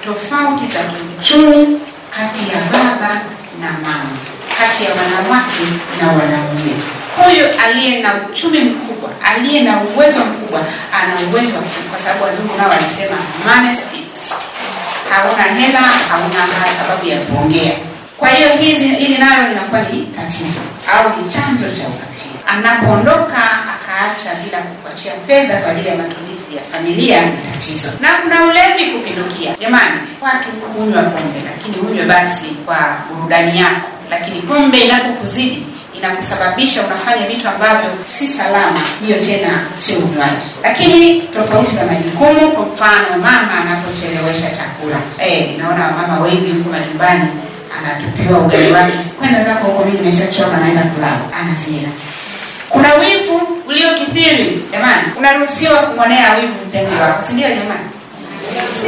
tofauti za kiuchumi kati ya baba na mama, kati ya wanawake na wanaume. Huyu aliye na uchumi mkubwa, aliye na uwezo mkubwa, ana uwezo wa kusema, kwa sababu wazungu nao walisema money speaks. Hauna hela, hauna sababu ya kuongea. Kwa hiyo hizi hili nalo linakuwa ni tatizo au ni chanzo cha ukatili. Anapoondoka akaacha bila kukuachia fedha kwa ajili ya matumizi ya familia ni tatizo. Na kuna ulevi kupindukia. Jamani, watu hunywa pombe, lakini hunywe basi kwa burudani yako, lakini pombe inapokuzidi inakusababisha unafanya vitu ambavyo si salama, hiyo tena sio unywaji. Lakini tofauti za majukumu, kwa mfano mama anapochelewesha chakula, eh, naona mama wengi huko majumbani anatupiwa ugali wake, kwenda zako huko, mimi nimeshachoka, naenda kulala, anazira. Kuna wivu uliokithiri jamani, unaruhusiwa kumwonea wivu mpenzi wako, si ndio jamani?